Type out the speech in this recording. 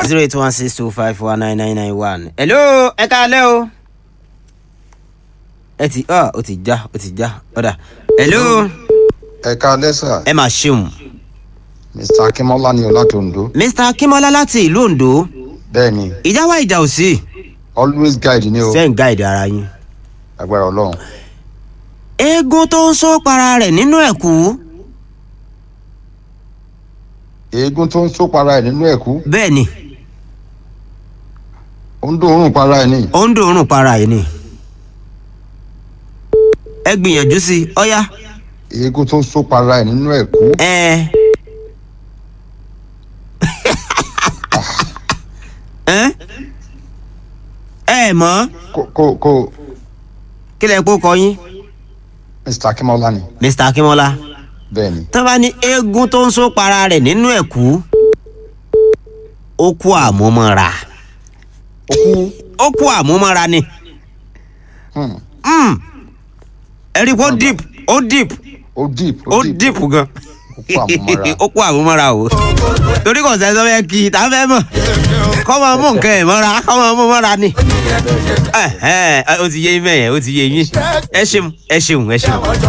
zero eight one six two five one nine nine nine one. hello ẹ káalẹ́ o. ẹ ti ọ ó ti já ó ti já ọ̀dà. hello ẹ káalẹ́ sà ẹ máa ṣeun. mr akínmọ́lá ni o láti ondo mr akínmọ́lá láti ìlú ondo bẹ́ẹ̀ ni ìjà wa ìjà ò sí. always guide ni o sẹ́yìn gáìdì ara yín. agbára ọlọ́run eégún tó ń só para rẹ̀ nínú ẹ̀kú. eégún tó ń só para ẹ̀ nínú ẹ̀kú bẹ́ẹ̀ ni ó ń dòórùn para ẹ̀ ní ó ń dòórùn para yìí ni. ẹ gbìyànjú sí i ọ̀yá. eégún tó ń só para ẹ̀ nínú ẹ̀kú ẹ. ẹ ẹ mọ̀ kò kò kò kí lẹ kó kọ yín mr akínmọ́lá ni mr akínmọ́lá bẹ́ẹ̀ ni tó bá ní eégún tó ń só para rẹ̀ nínú ẹ̀kú ó kú àmúmọ́ra ó kú ó kú àmúmọ́ra ni hmm, Mm. ẹ rí i pé ó deep ó deep ó deep ó deep gan ó kú àmúmọ́ra ó kú àmúmọ́ra o torí kò sẹ́ni tó fẹ́ kí i tá a fẹ́ mọ̀ kọ́ máa mú nǹkan ẹ̀ mọ́ra kọ́ máa mú mọ́ra ni ẹ ẹ ó ti yé yín mẹ́yẹn ó ti yé yín ẹ ṣeun ẹ ṣeun ẹ ṣeun.